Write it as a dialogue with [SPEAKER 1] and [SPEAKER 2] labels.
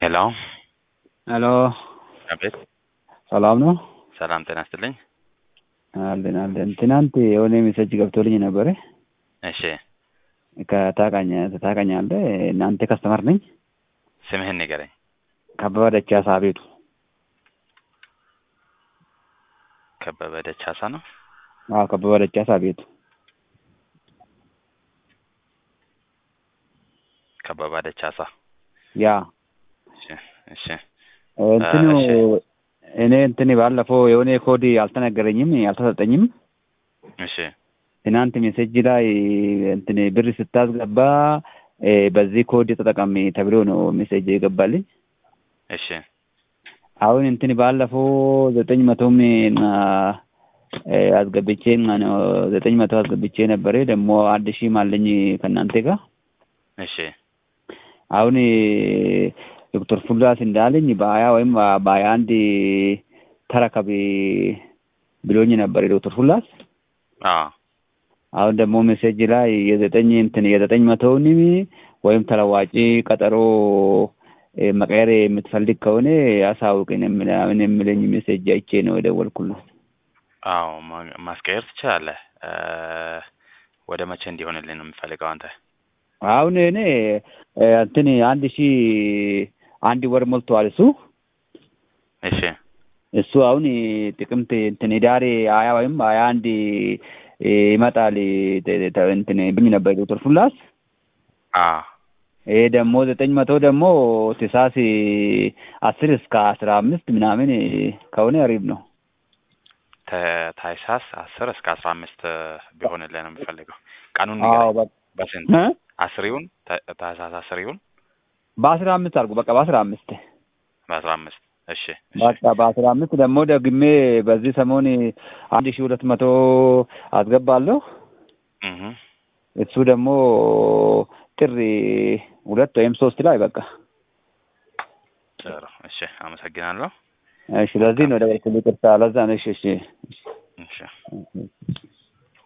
[SPEAKER 1] ሄሎ
[SPEAKER 2] ሄሎ
[SPEAKER 1] አቤት።
[SPEAKER 2] ሰላም ነው?
[SPEAKER 1] ሰላም ጤና ይስጥልኝ።
[SPEAKER 2] አለን አለን። ትናንት የሆነ ሜሴጅ ገብቶልኝ ነበረ
[SPEAKER 1] እሺ
[SPEAKER 2] ከታቃኝ ታቃኛለህ? እናንተ ከስተመር ነኝ።
[SPEAKER 1] ስምህን ንገረኝ።
[SPEAKER 2] ከበበ ደቻሳ ቤቱ
[SPEAKER 1] ከበበ ደቻሳ ነው።
[SPEAKER 2] አዎ ከበበ ደቻሳ ቤቱ
[SPEAKER 1] ከበበ ደቻሳ።
[SPEAKER 2] ያ
[SPEAKER 1] እሺ እሺ
[SPEAKER 2] እንትኑ
[SPEAKER 1] እሺ።
[SPEAKER 2] እኔ እንትን ባለፈው የሆነ ኮድ አልተነገረኝም አልተሰጠኝም።
[SPEAKER 1] እሺ
[SPEAKER 2] ትናንት ሜሴጅ ላይ እንትን ብር ስታስገባ እ በዚህ ኮድ ተጠቀሚ ተብሎ ነው ሜሴጅ የገባልኝ።
[SPEAKER 1] እሺ
[SPEAKER 2] አሁን እንትን ባለፈው ዘጠኝ መቶም እና እ አስገብቼ ነው ዘጠኝ መቶ አስገብቼ ነበረ። ደግሞ አንድ ሺህም አለኝ ከእናንተ ጋር
[SPEAKER 1] እሺ
[SPEAKER 2] አሁን ዶክተር ፉላስ እንዳለኝ በሀያ ወይም በሀያ አንድ ተረከብ ብሎኝ ነበር ዶክተር ፉላስ።
[SPEAKER 1] አዎ
[SPEAKER 2] አሁን ደግሞ ሜሴጅ ላይ የዘጠኝ እንትን የዘጠኝ መቶውንም ወይም ተለዋጭ ቀጠሮ እ መቀየር የምትፈልግ ከሆነ አሳውቅን ምናምን የሚለኝ ሜሴጅ አይቼ ነው የደወልኩለት።
[SPEAKER 1] አዎ ማ- ማስቀየር ትችላለህ። እ ወደ መቼ እንዲሆንልኝ ነው የምፈልገው አንተ?
[SPEAKER 2] አሁን እኔ እ እንትን አንድ ሺህ አንድ ወር ሞልቷል እሱ
[SPEAKER 1] እሺ
[SPEAKER 2] እሱ አሁን ጥቅምት እንትን ዳሬ ሀያ ወይም ሀያ አንድ ይመጣል ተ- ተ- እንትን ብኝ ነበር ዶክተር ፉላስ።
[SPEAKER 1] አዎ
[SPEAKER 2] ይሄ ደግሞ ዘጠኝ መቶ ደግሞ ትሳስ አስር እስከ አስራ አምስት ምናምን ከሆነ አሪፍ ነው።
[SPEAKER 1] ተ- ታህሳስ አስር እስከ አስራ አምስት ቢሆንልህ ነው የምፈልገው። ቀኑን
[SPEAKER 2] አዎ
[SPEAKER 1] ንገረኝ።
[SPEAKER 2] በ-
[SPEAKER 1] በስንት
[SPEAKER 2] እ?
[SPEAKER 1] አስር ይሁን ተ- ታህሳስ አስር ይሁን
[SPEAKER 2] በአስራ አምስት አድርጉ በቃ በአስራ አምስት
[SPEAKER 1] በአስራ አምስት እሺ እሺ
[SPEAKER 2] በቃ በአስራ አምስት ደግሞ ደግሜ በዚህ ሰሞን አንድ ሺህ ሁለት መቶ አስገባለሁ።
[SPEAKER 1] እህ
[SPEAKER 2] እሱ ደግሞ ጥር ሁለት ወይም ሶስት ላይ በቃ
[SPEAKER 1] ጥሩ እሺ አመሰግናለሁ
[SPEAKER 2] እሺ። ለዚህ ነው ደወልኩልህ። ይቅርታ ለዛ ነው። እሺ እሺ
[SPEAKER 1] እሺ
[SPEAKER 2] እሺ